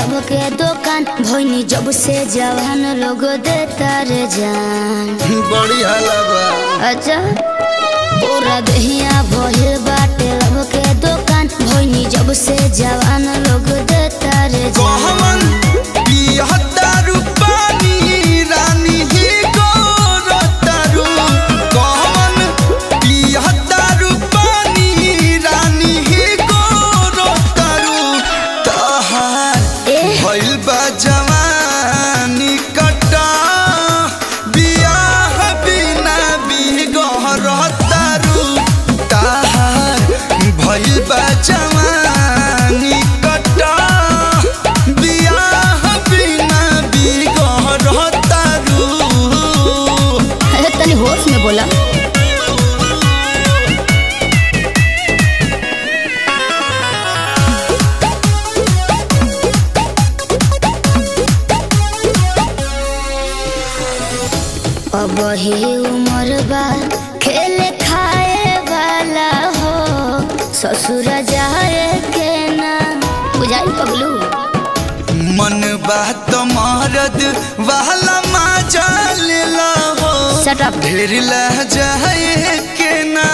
लब के दुकान भोनी जब से जवान लोग देता रे जान बड़ी हलवा अच्छा पूरा दहिया भइल बाटे लब के दुकान भोनी जब से जवान लोग देता रे जान कहमन पियहतारू पानी रानी ही गोरतारू कहमन पियहतारू पानी रानी ही गोरतारू तहार ए भइल बा जवानी कटा बियाह बिना बिगहरतारू तहार भइल बा जवानी कटा बियाह बिना बिगहरतारू अरे तनी होश में बोला अब ही उम्र बा खेले खाए वाला हो ससुर जाए के ना बुझाई पगलू मन बात मरद वाला मजा लेला हो Shut up. ढेर लह जाए के ना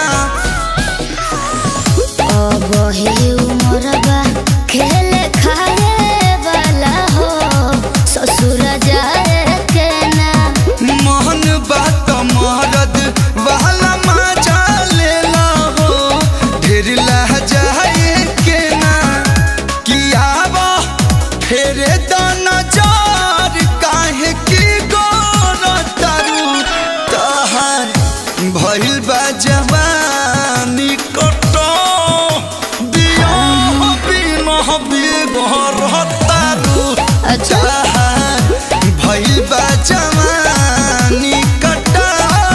अब ही उम्र बा खेले खाए वाला हो ससुर जाए के ना मन बात मरद वाला मजा लेला हो ढेर लह जाए के ना किया बा फेरे दाना जार काहे की गोर तारू तहार भइल बा जवानी कटो दिया बिना बिगहर तारू अच्छा। तहार भइल बा जवानी कटा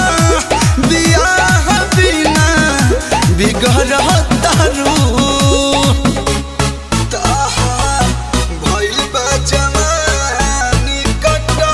बियाह बिना बिगहर तारू तहार भइल बा जवानी कटा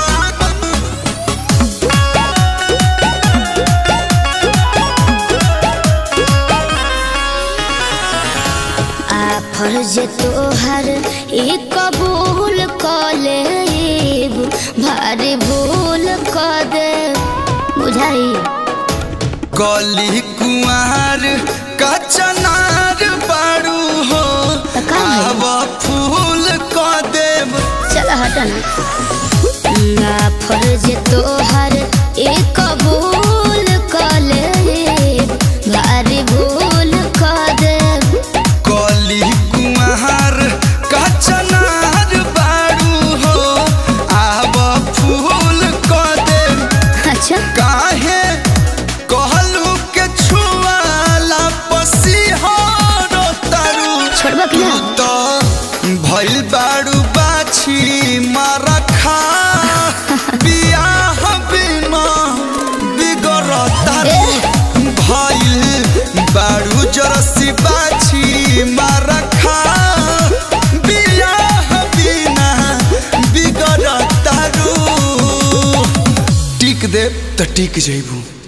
आ फर्ज तोहर ई कबूल क लेब भारी भूल क दे बुझाई कली कुआर कचनार बाड़ू हो त का भइल? आब फूल क देव चल हटना आ फर्ज तोहर ई कबूल क लेब भारी भूल क दे कली कुआर कचनार बाड़ू हो आब फूल क देव अच्छा काहे कहलू के छुआला पसीहर तारू छोड़बा कि ना तो भइल बाड़ू बाछी मरखा बियाह बिना बिगड़तारू भइल बाड़ू जरसी बाछी मरखा बियाह बिना बिगड़तारू टिक दे त टिक जइबू